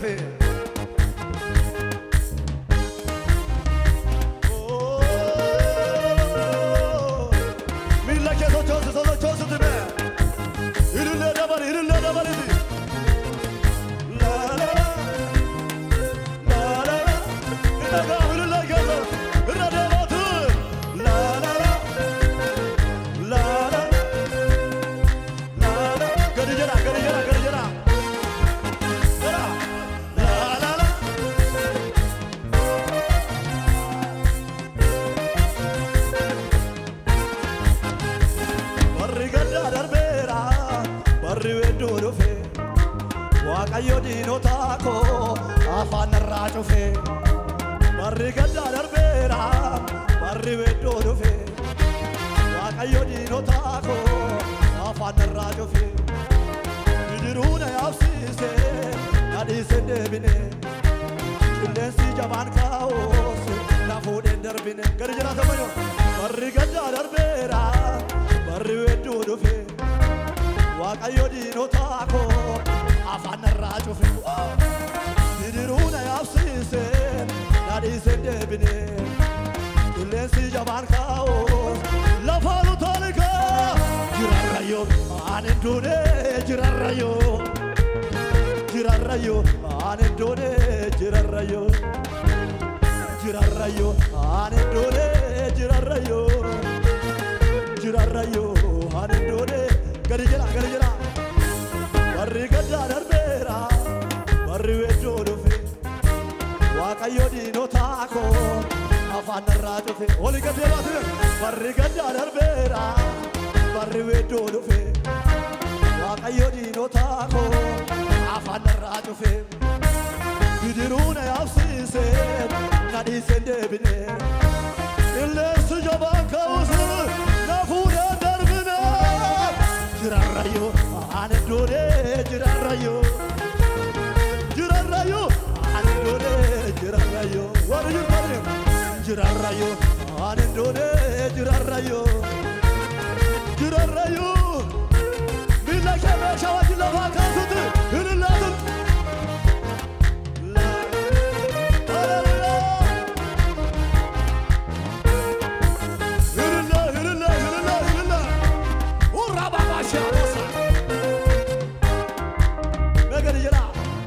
dhufe. Miila kee sochoosi sochoositi mee. Ilillee dabali ilillee dabaliti. Laalala. Laalala. Irra gaafa ilillee keessa. Irra deemaatu. Laalala. Laalala. Laalala. Gadi jedha gadi jedha gadi jedha. Jedha. Laalala. Barri gaddaa darbeera, barri wedduu dhufe. Waaqayyo diinota koo afaan irraa cufe. Barri gaddaa darbeera, barri wedduu dhufe. Waaqayyo diinota koo afaan irraa cufe. Bidiruu na yaabsiise, na dhiise hin deebine. Qilleensi jabaan kaa'us, na fuudhee hin darbine. Gadi jiraata mayyo. Barri gaddaa darbeera, barri wedduu dhufe. Waaqayyo diinota koo afaan irraa cufe. Bidiruu na yaabsiise, na dhiise hin deebine. Qilleensi jabaan kaa'us, lafaan utaalika. Jirarrayo, ani hin duune, jirarrayo. Jirarrayo, ani hin duune, jirarrayo. Jirarrayo, ani hin duune, jirarrayo. Jirarrayo, ani hin duune. Gadi jedha, gadi jedha. Barri gaddaa darbeera, barri wedduu dhufe. Waaqayyo diinota koo afaan irraa cufe. Oli gadee baatu barri gaddaa darbeera, barri wedduu dhufe. Waaqayyo diinota koo afaan irraa cufe. Bidiruu na yaabsiise, na dhiise hin deebine. Qilleensi jabaan ka'us na fuudhee hin darbine. Jirarrayo, ani hin duune, jirarrayo. Jirarrayo, ani hin duune, jirarrayo. Warri jirtani, jirarrayo, ani hin duune, jirarrayo. Jirarrayo, miila kee meeshaa wajjin lafaa kaasutti, hin ilaatu. Hallelujah. Hirilla, hirilla, hirilla, hirilla. Urra baba shabosa. Megani jira.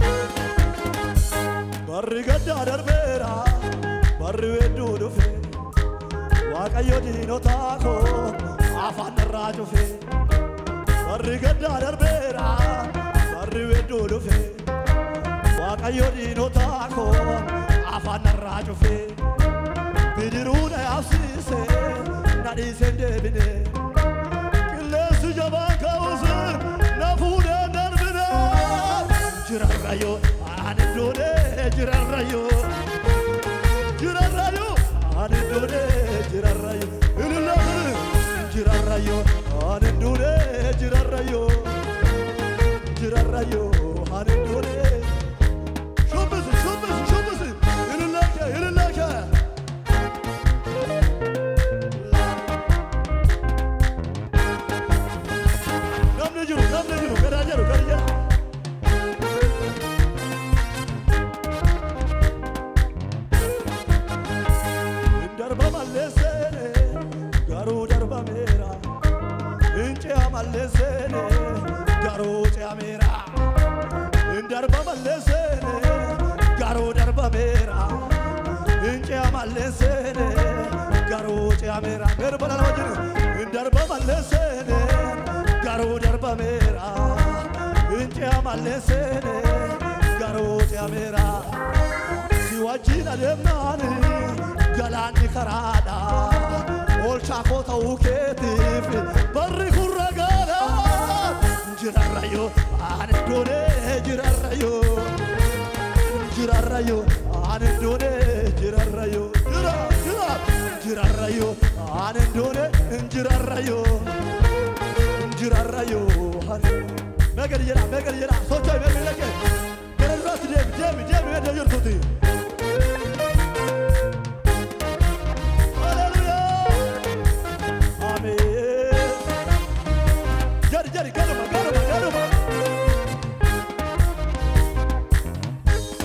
Barri gaddaa darbeera, barri wedduu dhufe. Waaqayyo diinota koo afaan irraa cufe. Barri gaddaa darbeera, barri wedduu dhufe. Waaqayyo diinota koo afaan irraa cufe. Bidiruu na yaabsiise, na dhiise hin deebine. Qilleensi jabaan ka'us na fuudhee hin darbine. Jirarrayo, ani hin duune, jirarrayo. Jirarrayo, ani hin duune, jirarrayo. Ilillee, jirarrayo, ani hin duune, jirarrayo. Jirarrayo, ani hin duune. Shubbisi, shubbisi, shubbisi. Ilillee kee, ilillee kee. Namni jiru, namni jiru, garaa jiru, garaa jiru. Darba malleessene, garuu darbameera. Incea malleessene, garuu ce'ameera. Darba malleessene, garuu darbameera. Incea malleessene, garuu ce'ameera. Darba lala wajjin. Darba malleessene, garuu darbameera. Incea malleessene, garuu ce'ameera. Si wajjin adeemnaani galaanni karaadha. Oolchaa koo ta'uu keetiif barri kun ragaadha. Jirarrayo, ani doone jirarrayo. Jirarrayo, ani doone jirarrayo. Jira, jira, jirarrayo, ani doone jirarrayo. Jirarrayo, ani. Meeqa jedha, meeqa jedha, socho'e meeqa jedha. Gara duraatti deemi, deemi, deemi, edda jirtuuti. Hallelujah. Amen. Jari, jari, ganuma, ganuma, ganuma.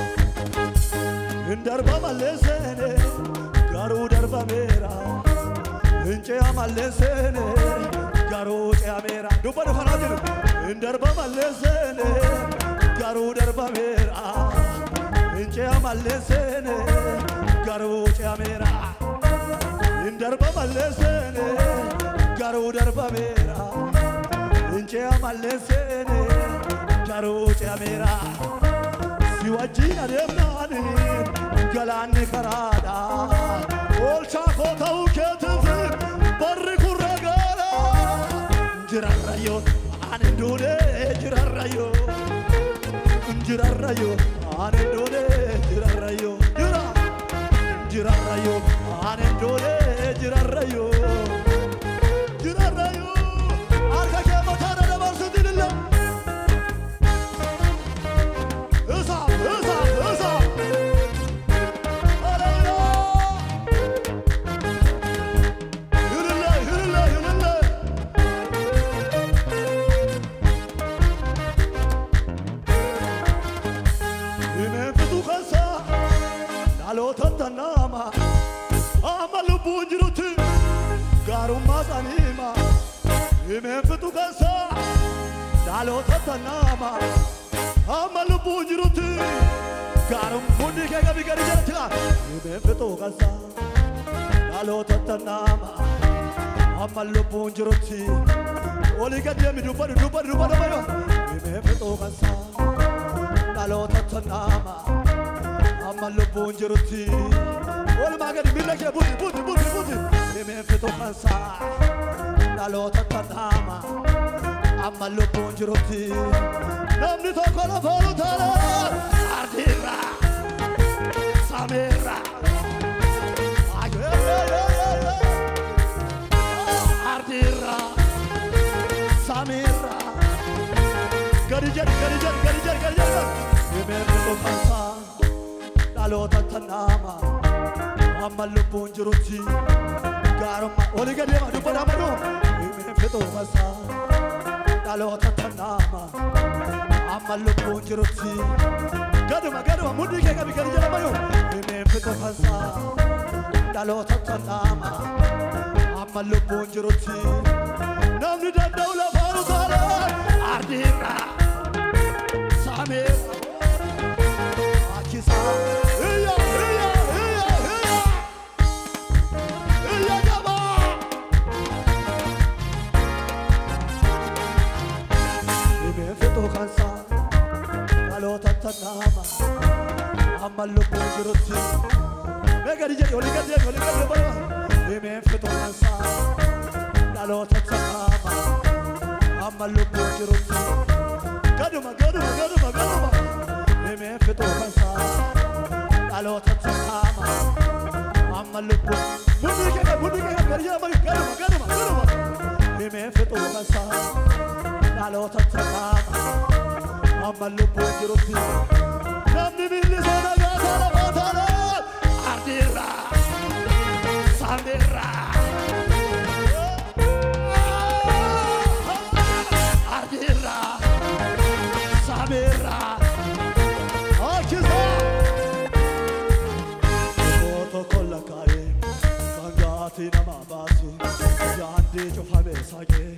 Indarba malleessene garuu darbameera. Incea malleessene garuu ce'ameera. Dubbadhu kanaa jiru. Indarba malleessene garuu darbameera. Incea malleessene garuu ce'ameera. Indarba malleessene garuu darbameera. Incea malleessene garuu ce'ameera. Si wajjin adeemnaani galaanni karaadha. Oolchaa koo ta'uu keetiif barri kun ragaadha. Jirarrayyoo ani duune jirarrayyoo. Jirarrayyoo ani duune jirarrayyoo. Jira. Jirarrayyoo ani duune jirarrayyoo. Jirarrayyoo harka kee mataadha dabarsuutiin illee. Esaaf, esaaf, esaaf. Hallelujah. Yürüle, yürüle, yürüle. Himeen fitu keessa dhaloota tannaama. Amma lubbuun jirutti gaarummaa isaanii hima. Himeen fitu keessa dhaloota tannaama. Amma lubbuun jirutti gaarummaa hundi kee gabii gadi jalatti laa. Himeen fitu keessa dhaloota tannaama. Amma lubbuun jirutti olii gadi deemi dubbadhu dubbadhu dubbadhu bayo. Himeen fitu keessa dhaloota tannaama. Amma lubbuun jirutti walumaa gadi miila kee buti buti buti buti. Himeen fitu keessa dhaloota tannaama. Amma lubbuun jirutti namni tokko lafa ol taala ardiirra sameerra. Ardiirra sameerra. Gadi jedhi gadi jedhi gadi jedhi gadi jedhi. Himeen fitu keessa dhaloota tannaama. Amma lubbuun jirutti gaarummaa olii gadi deema dubbadha amanu. Himeen fitu keessa dhaloota tannaama. Amma lubbuun jirutti gaduma gaduma mudhii kee qabi gadi jedhama yoo. Himeen fitu keessa dhaloota tannaama. Amma lubbuun jirutti namni danda'u lafaan utaala ardiirra sameera. Akisa iyya iyya iyya iyya iyya jabaa. Himeen fitu keessa dhaloota tannaama. Amma lubbuun jirutti mee gadi jedhi olii gadi deemi olii gadi deemi. Himeen fitu keessa dhaloota tannaama. Amma lubbuun jirutti gaduma gaduma gaduma gaduma. Himeen fitu keessa dhaloota tannaama. Amma lubbuun mudhii kee mudhii kee gadi jedhama gaduma gaduma gaduma. Himeen fitu keessa dhaloota tannaama. Amma lubbuun jirutti namni miilli isaa nagaa taala baataala ardiirra sameerra. Ardiirra sameerra. Akisa. Foto kolla kaa'ee sangaati nama baasu yaaddi cufamee sagee